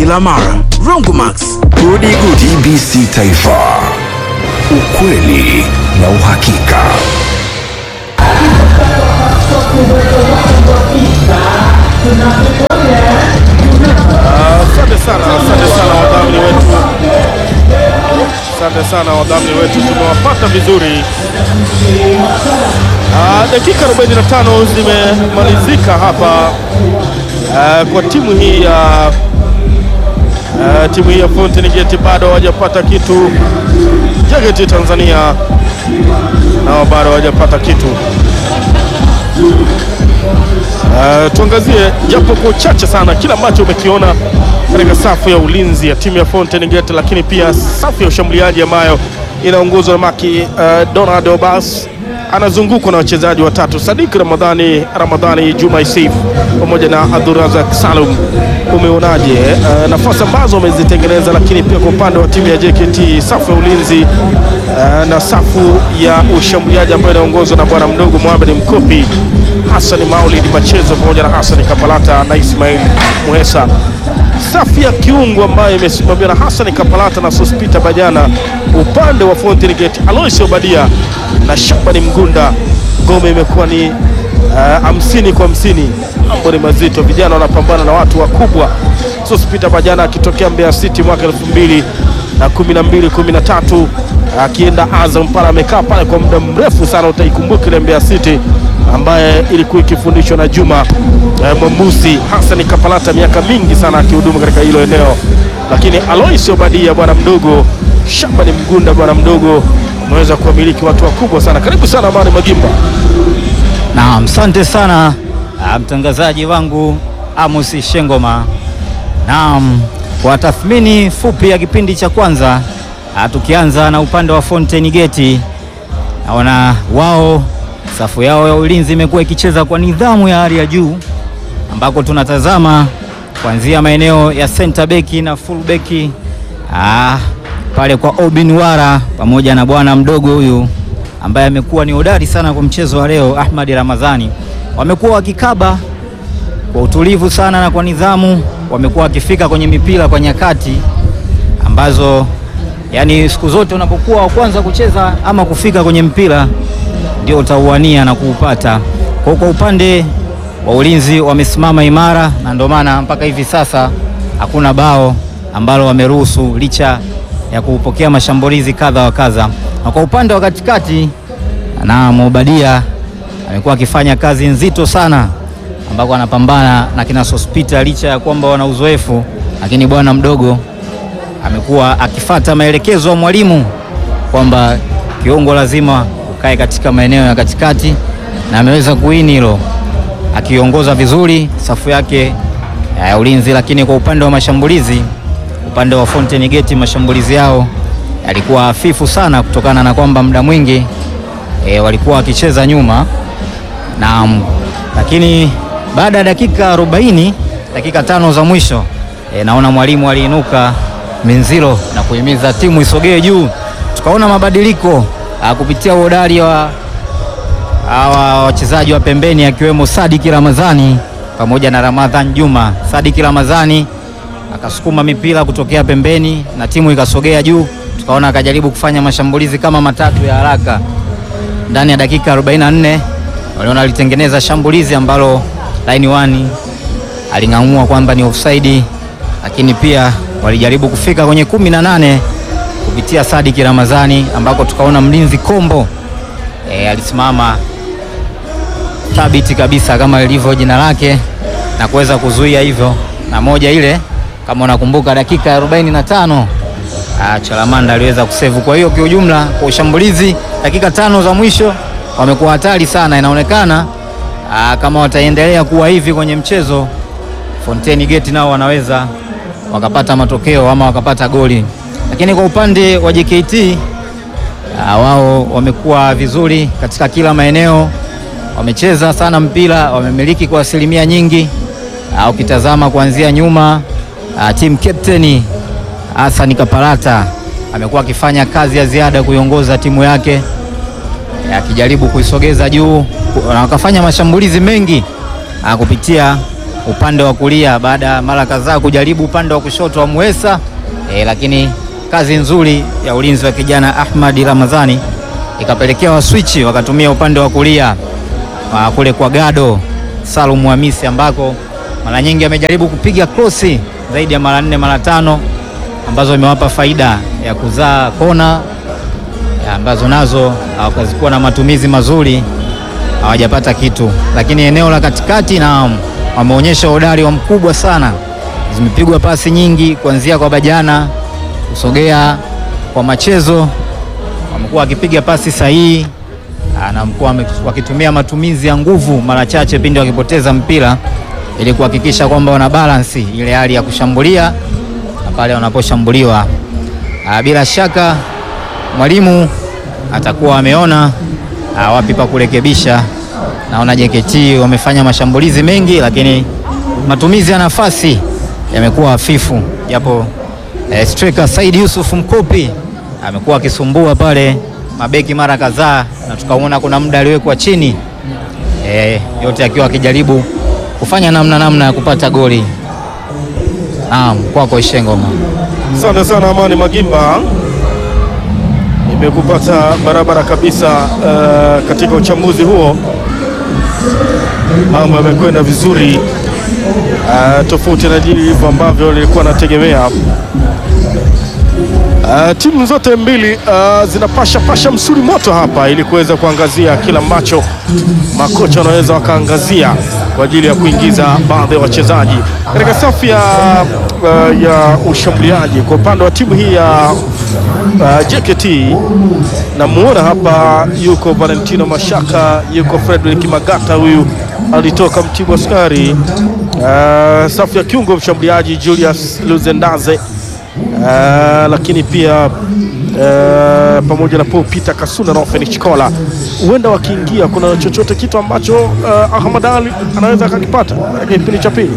kila mara. Rongomax, gudi gudi. TBC Taifa, ukweli na uhakika. Asante sana, asante sana wadhamini wetu, asante sana wadhamini wetu, tumewapata vizuri. Ah, dakika 45 zimemalizika hapa ah, kwa timu hii ya ah, timu hii ya Fountain Gate bado hawajapata kitu. Jageti Tanzania nao bado hawajapata kitu. Uh, tuangazie japo kwa uchache sana kila ambacho umekiona katika safu ya ulinzi ya timu ya Fountain Gate, lakini pia safu ya ushambuliaji ambayo inaongozwa na Maki uh, Donald Obas anazungukwa na wachezaji watatu Sadik Ramadhani, Ramadhani Juma Isif pamoja na Abdurazak Salum. Umeonaje uh, nafasi ambazo wamezitengeneza, lakini pia kwa upande wa timu ya JKT safu ya ulinzi uh, na safu ya ushambuliaji ambayo inaongozwa na bwana mdogo Mohamed Mkopi, Hassan Maulid Machezo pamoja na Hassan Kapalata na Ismail Muhesa safu ya kiungo ambayo imesimamiwa na Hassan Kapalata na Sospita Bajana, upande wa Fountain Gate Alois Obadia na Shabani Mgunda. Ngome imekuwa ni hamsini uh, kwa hamsini. Mambo ni mazito, vijana wanapambana na watu wakubwa. Sospita Bajana akitokea Mbeya City mwaka elfu mbili na kumi na mbili kumi na tatu akienda Azam pale, amekaa pale kwa muda mrefu sana. Utaikumbuka ile Mbeya City ambaye ilikuwa ikifundishwa na Juma eh, Mwambusi. Hassan Kapalata miaka mingi sana akihudumu katika hilo eneo, lakini Alois Obadia bwana mdogo, Shabani Mgunda bwana mdogo, ameweza kuwamiliki watu wakubwa sana. Karibu sana Amani Magimba. Naam, asante sana ah, mtangazaji wangu Amos Shengoma. Naam, kwa tathmini fupi ya kipindi cha kwanza ah, tukianza na upande wa Fountain Gate, naona wao safu yao ya ulinzi imekuwa ikicheza kwa nidhamu ya hali ya juu, ambako tunatazama kuanzia maeneo ya center back na full back ah, pale kwa Obin Wara pamoja na bwana mdogo huyu ambaye amekuwa ni hodari sana kwa mchezo wa leo, Ahmad Ramadhani, wamekuwa wakikaba kwa utulivu sana na kwa nidhamu, wamekuwa wakifika kwenye mipira kwa nyakati ambazo, yani siku zote unapokuwa wa kwanza kucheza ama kufika kwenye mpira ndio utauania na kuupata. Kwa kwa upande wa ulinzi wamesimama imara, na ndio maana mpaka hivi sasa hakuna bao ambalo wameruhusu licha ya kupokea mashambulizi kadha wa kadha. Na kwa upande wa katikati, na Mobadia amekuwa akifanya kazi nzito sana, ambako anapambana na kina Sospita licha ya kwamba wana uzoefu, lakini bwana mdogo amekuwa akifata maelekezo ya mwalimu kwamba kiungo lazima ukae katika maeneo ya katikati, na ameweza kuini hilo akiongoza vizuri safu yake ya ulinzi. Lakini kwa upande wa mashambulizi, upande wa Fountain Gate mashambulizi yao yalikuwa hafifu sana, kutokana na kwamba muda mwingi e, walikuwa wakicheza nyuma na, lakini baada ya dakika 40 dakika tano za mwisho e, naona mwalimu aliinuka Minziro na kuhimiza timu isogee juu, tukaona mabadiliko a, kupitia uhodari wa hawa wachezaji wa pembeni akiwemo Sadiki Ramadhani pamoja na Ramadhan Juma. Sadiki Ramadhani akasukuma mipira kutokea pembeni na timu ikasogea juu, tukaona akajaribu kufanya mashambulizi kama matatu ya haraka ndani ya dakika 44. Waliona alitengeneza shambulizi ambalo line 1 aling'amua kwamba ni offside, lakini pia walijaribu kufika kwenye kumi na nane kupitia Sadiki Ramadhani ambako tukaona mlinzi Kombo e, alisimama thabiti kabisa kama ilivyo jina lake na kuweza kuzuia hivyo, na moja ile kama unakumbuka dakika ya 45 Chalamanda aliweza kusevu. Kwa hiyo kiujumla, kwa ushambulizi dakika tano za mwisho wamekuwa hatari sana. Inaonekana aa, kama wataendelea kuwa hivi kwenye mchezo, Fountain Gate nao wanaweza wakapata matokeo ama wakapata goli, lakini kwa upande wa JKT wao wamekuwa vizuri katika kila maeneo, wamecheza sana mpira, wamemiliki kwa asilimia nyingi. Ukitazama kuanzia nyuma, team captain Hassan Kapalata amekuwa akifanya kazi ya ziada kuiongoza timu yake, akijaribu kuisogeza juu na wakafanya mashambulizi mengi kupitia upande wa kulia baada ya mara kadhaa kujaribu upande wa kushoto wa Muhesa e, lakini kazi nzuri ya ulinzi wa kijana Ahmad Ramadhani ikapelekea waswichi wakatumia upande wa kulia wa kule kwa Gado Salum Hamisi ambako mara nyingi amejaribu kupiga krosi zaidi ya mara nne mara tano ambazo imewapa faida ya kuzaa kona ya ambazo nazo hawakazikuwa na matumizi mazuri, hawajapata kitu, lakini eneo la katikati na wameonyesha udari wa mkubwa sana. Zimepigwa pasi nyingi kuanzia kwa Bajana kusogea kwa Machezo, wamekuwa wakipiga pasi sahihi ah, na mkuwa wakitumia matumizi ya nguvu mara chache pindi wakipoteza mpira ili kuhakikisha kwamba wana balansi ile hali ya kushambulia na pale wanaposhambuliwa. Ah, Bila shaka mwalimu atakuwa ameona ah, wapi pa kurekebisha. Naona JKT wamefanya mashambulizi mengi, lakini matumizi ya nafasi yamekuwa hafifu, japo eh, striker Said Yusuf Mkopi amekuwa akisumbua pale mabeki mara kadhaa, na tukaona kuna muda aliwekwa chini eh, yote akiwa akijaribu kufanya namna namna ya kupata goli. Naam, kwako Ishengoma. Asante sana Amani Magimba, nimekupata barabara kabisa. Uh, katika uchambuzi huo mambo yamekwenda vizuri, uh, tofauti na hivyo ambavyo nilikuwa nategemea. Uh, timu zote mbili uh, zinapasha pasha msuri moto hapa ili kuweza kuangazia kila ambacho makocha wanaweza wakaangazia kwa ajili ya kuingiza baadhi ya wachezaji katika safu ya, uh, ya ushambuliaji kwa upande wa timu hii ya uh, JKT. Namuona hapa yuko Valentino Mashaka, yuko Frederick Magata, huyu alitoka Mtibwa Sukari. Uh, safu ya kiungo mshambuliaji Julius Luzendaze Uh, lakini pia uh, pamoja na Paul Peter Kasunda na Ofeni Chikola, huenda wakiingia, kuna chochote kitu ambacho uh, Ahmad Ali anaweza akakipata katika kipindi cha pili.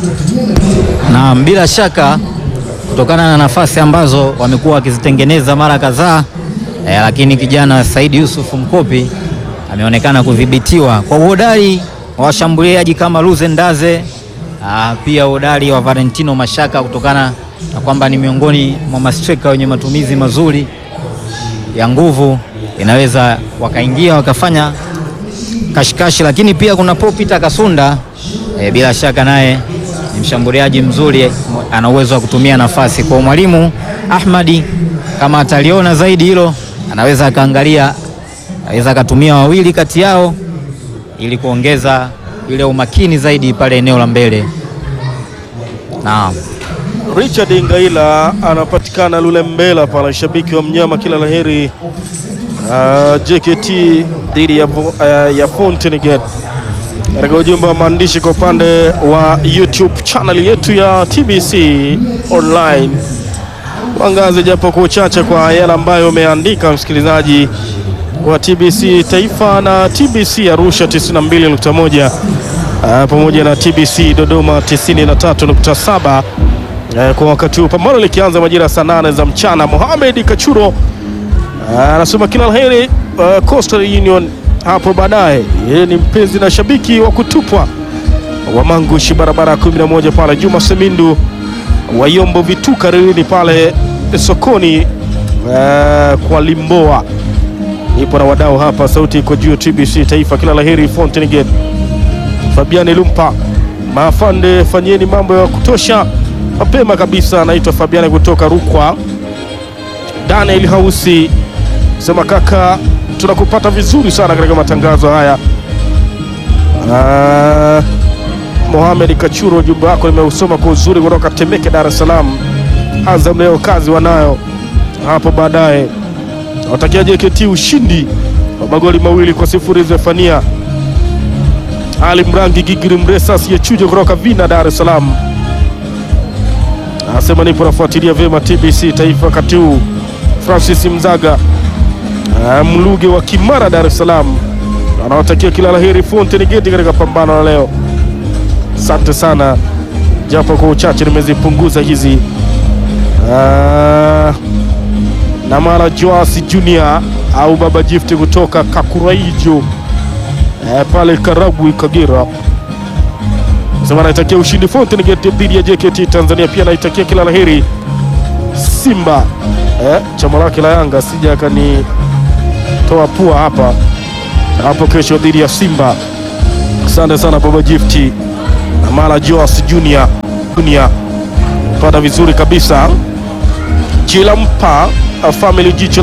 Naam, bila shaka kutokana na nafasi ambazo wamekuwa wakizitengeneza mara kadhaa eh, lakini kijana Said Yusuf Mkopi ameonekana kudhibitiwa kwa uhodari wa washambuliaji kama Luzendaze, ah, pia uhodari wa Valentino Mashaka kutokana na kwamba ni miongoni mwa mastreka wenye matumizi mazuri ya nguvu, inaweza wakaingia wakafanya kashikashi, lakini pia kuna Paul Peter Kasunda e, bila shaka naye ni mshambuliaji mzuri, ana uwezo wa kutumia nafasi. Kwa mwalimu Ahmadi, kama ataliona zaidi hilo, anaweza akaangalia, anaweza akatumia wawili kati yao ili kuongeza ile umakini zaidi pale eneo la mbele. Naam. Richard Ngaila anapatikana Lulembela pale, shabiki wa mnyama, kila laheri. Uh, JKT dhidi ya, uh, ya Fountain Gate katika ujumbe wa maandishi kwa upande wa YouTube channel yetu ya TBC online. Tuangaze japo kwa uchache kwa yale ambayo umeandika msikilizaji wa TBC Taifa na TBC Arusha 92.1 uh, pamoja na TBC Dodoma 93.7 uh, kwa wakati huu pambano likianza majira ya saa nane za mchana. Mohamed Kachuro anasema uh, kila laheri uh, Coastal Union hapo baadaye. Yeye ni mpenzi na shabiki wa kutupwa wa Mangushi barabara ya 11 pale. Juma Semindu wa Yombo Vituka Rilini pale sokoni uh, kwa Limboa ipo na wadau hapa, sauti iko juu TBC Taifa, kila laheri Fountain Gate. Fabiani Lumpa maafande, fanyeni mambo ya kutosha mapema kabisa. Anaitwa Fabiani kutoka Rukwa. Daniel Hausi sema kaka, tunakupata vizuri sana katika matangazo haya. Uh, Mohamed Kachuro, ujumbe wako nimeusoma kwa uzuri kutoka Temeke, Dar es Salaam. Azam leo kazi wanayo hapo baadaye. Watakia JKT ushindi wa magoli mawili kwa sifuri. Zefania Ali Mrangi Gigiri Mresa asiyechuja kutoka Vina, Dar es Salaam anasema nipo nafuatilia vyema TBC Taifa wakati huu. Francis Mzaga Mluge wa Kimara, Dar es Salaam anawatakia kila laheri Fountain Gate katika pambano la leo. Asante sana, japo kwa uchache nimezipunguza hizi. Uh, na mara Joasi Junior au Baba Gift kutoka Kakuraijo uh, pale Karagwe Kagera. sema naitakia ushindi Fountain Gate dhidi ya JKT Tanzania. Pia naitakia kila laheri Simba eh, chama lake la Yanga sija akanitoa pua hapa hapo kesho dhidi ya Simba. Asante sana Baba Gifti na Mala Joas Junior Junior, pata vizuri kabisa Chilampa Family Jicho